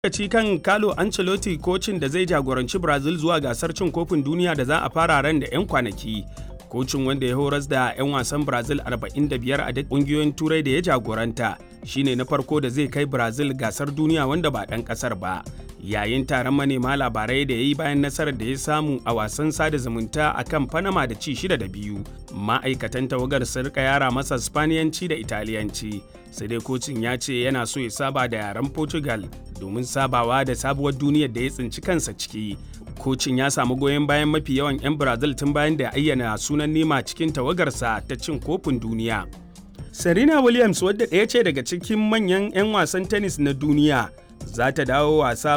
lokaci kan Carlo Ancelotti kocin da zai jagoranci Brazil zuwa gasar cin kofin duniya da za a fara ran da 'yan kwanaki. Kocin wanda ya horas da 'yan wasan Brazil 45 a duk ƙungiyoyin turai da ya jagoranta shine na farko da zai kai Brazil gasar duniya wanda ba ɗan ƙasar ba. Yayin taron manema labarai da ya yi bayan nasarar da ya samu a wasan sada zumunta a kan Panama da ci shida da biyu. Ma'aikatan tawagar sun rika yara masa Spaniyanci da Italiyanci. Sai dai kocin ya ce yana so ya saba da yaren Portugal domin sabawa da sabuwar duniyar da ya tsinci kansa ciki. Kocin ya samu goyon bayan mafi yawan 'yan Brazil tun bayan da ya ayyana sunan nema cikin tawagarsa ta cin kofin duniya. Serena Williams wadda ɗaya ce daga cikin manyan 'yan wasan tennis na duniya za ta dawo wasa